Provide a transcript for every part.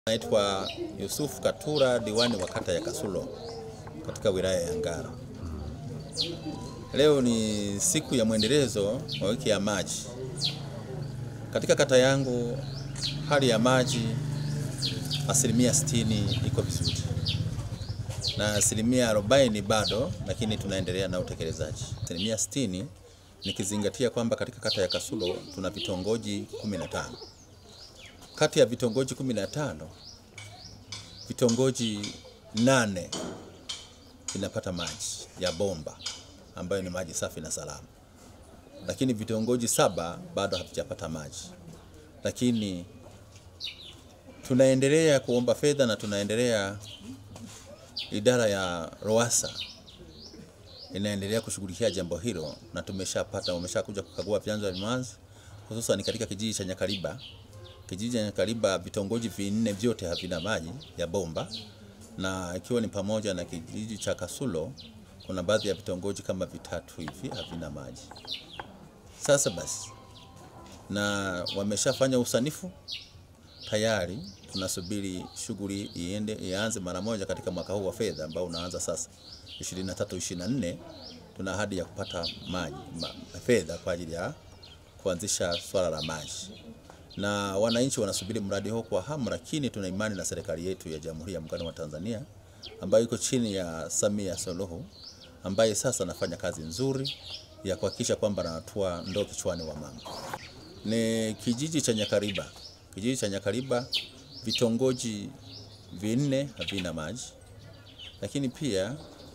Naitwa Yusuf Katura, diwani wa kata ya Kasulo katika wilaya ya Ngara. Leo ni siku ya mwendelezo wa wiki ya maji katika kata yangu. Hali ya maji asilimia sitini iko vizuri na asilimia arobaini bado, lakini tunaendelea na utekelezaji. Asilimia sitini nikizingatia kwamba katika kata ya Kasulo tuna vitongoji 15 kati ya vitongoji 15 vitongoji nane vinapata maji ya bomba ambayo ni maji safi na salama, lakini vitongoji saba bado havijapata maji. Lakini tunaendelea kuomba fedha na tunaendelea, idara ya RUWASA inaendelea kushughulikia jambo hilo, na tumeshapata wameshakuja kukagua vyanzo vya maji hususan katika kijiji cha Nyakaliba kijiji cha Nyakaliba vitongoji vinne vyote havina maji ya bomba, na ikiwa ni pamoja na kijiji cha Kasulo kuna baadhi ya vitongoji kama vitatu hivi havina maji. Sasa basi, na wameshafanya usanifu tayari, tunasubiri shughuli iende ianze mara moja katika mwaka huu wa fedha ambao unaanza sasa 23 24. Tuna ahadi ya kupata maji ma, fedha kwa ajili ya kuanzisha swala la maji na wananchi wanasubiri mradi huo kwa hamu, lakini tuna imani na serikali yetu ya Jamhuri ya Muungano wa Tanzania ambayo iko chini ya Samia Suluhu ambaye sasa anafanya kazi nzuri ya kuhakikisha kwamba anatua ndoo kichwani wa mama. Ni kijiji cha Nyakariba, kijiji cha Nyakariba vitongoji vinne havina maji, lakini pia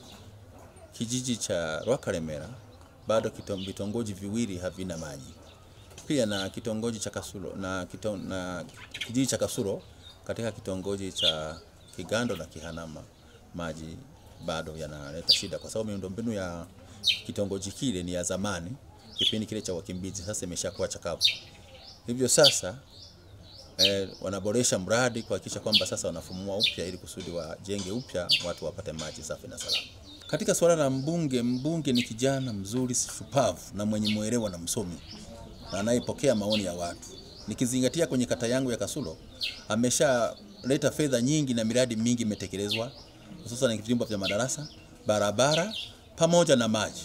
kijiji cha Rwakaremera bado vitongoji viwili havina maji pia na kitongoji cha Kasulo na, kito, na kijiji cha Kasulo katika kitongoji cha Kigando na Kihanama maji bado yanaleta shida, kwa sababu miundombinu ya kitongoji kile ni ya zamani, kipindi kile cha wakimbizi, sasa imeshakuwa chakavu. Hivyo sasa eh, wanaboresha mradi kuhakikisha kwamba sasa wanafumua upya ili kusudi wajenge upya watu wapate maji safi na salama. Katika suala la mbunge, mbunge ni kijana mzuri shupavu na mwenye mwelewa na msomi na anayepokea maoni ya watu. Nikizingatia kwenye kata yangu ya Kasulo ameshaleta fedha nyingi na miradi mingi imetekelezwa, hususan vyumba vya madarasa, barabara pamoja na maji,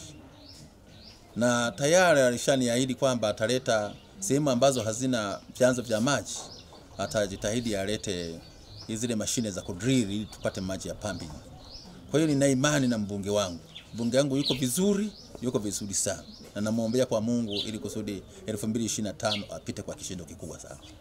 na tayari alishaniahidi kwamba ataleta sehemu ambazo hazina vyanzo vya maji, atajitahidi alete zile mashine za kudrill ili tupate maji ya pambi. Kwa hiyo nina imani na mbunge wangu, mbunge wangu yuko vizuri, yuko vizuri sana na namwombea kwa Mungu ili kusudi 2025 apite kwa kishindo kikubwa sana.